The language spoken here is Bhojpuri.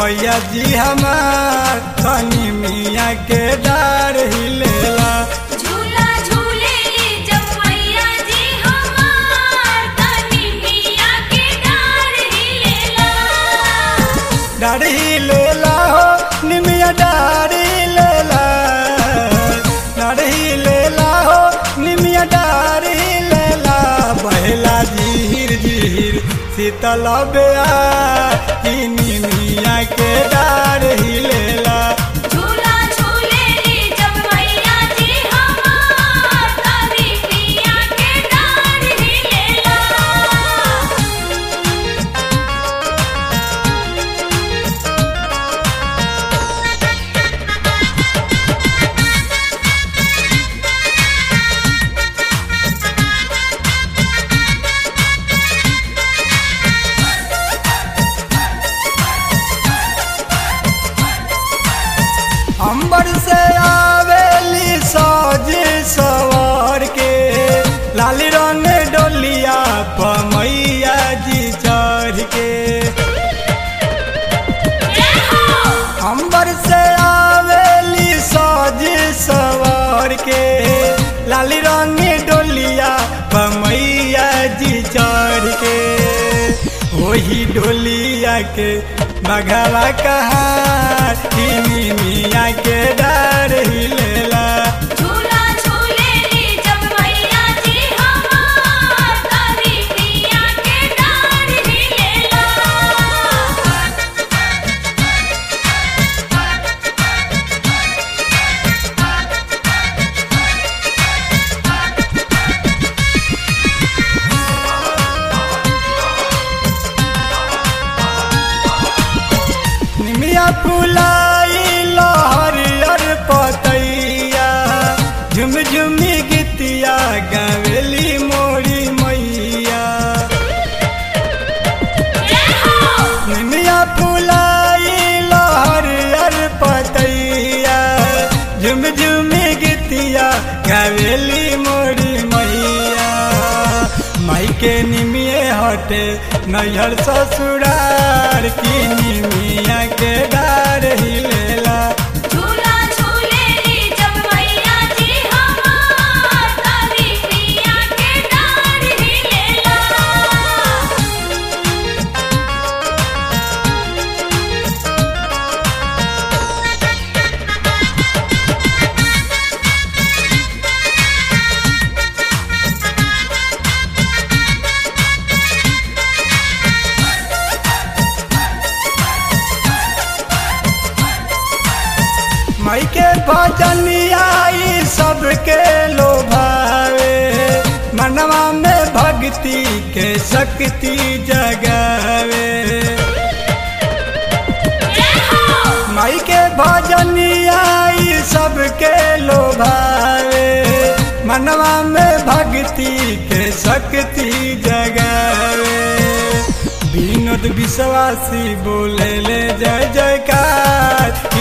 मैया जी हमार तनी मिया के डार हिलेला झूला झूलेली जब मैया जी हमार तनी मिया के डार हिलेला डार हिलेला हो निमिया डार हिलेला डार हिलेला हो निमिया डार हिलेला बहला झीर झीर शीतल बेआ ई निमिया के डार हिलेला झूला झूलेली जब मैया जी हमार तनी मिया के डार हिलेला अंबर से आवेली सजे सवार के लाली रंग डोलिया पमैया जी चढ़ के अंबर से आवेली सजे सवार के लाली रंग डोलिया पमैया जी चढ़ के वही डोलिया के बघवा कहा मिया के डर हिलेला झूला झूलेली जब मैया जी हमार तनी मिया के डार हिलेला निमिया फुलाई लहरियर पतैया झुम झुमी गीतिया गावेली मोरी मैया निमिया फुलाई लहरियर पतैया झुम झुमी गीतिया गावेली मोरी मैया माई के निमिये हटे नैहर ससुरार की निमिया के डार हिलेला झूला झूलेली जब मैया जी हमार तनी मिया के डार हिलेला माई के भजनिया ई सबके लोभावे मनवा में भक्ति के शक्ति जगावे माई के भजनिया ई सबके लोभावे मनवा में भक्ति के शक्ति जगावे विनोद विश्वासी बोले ले जय जयकार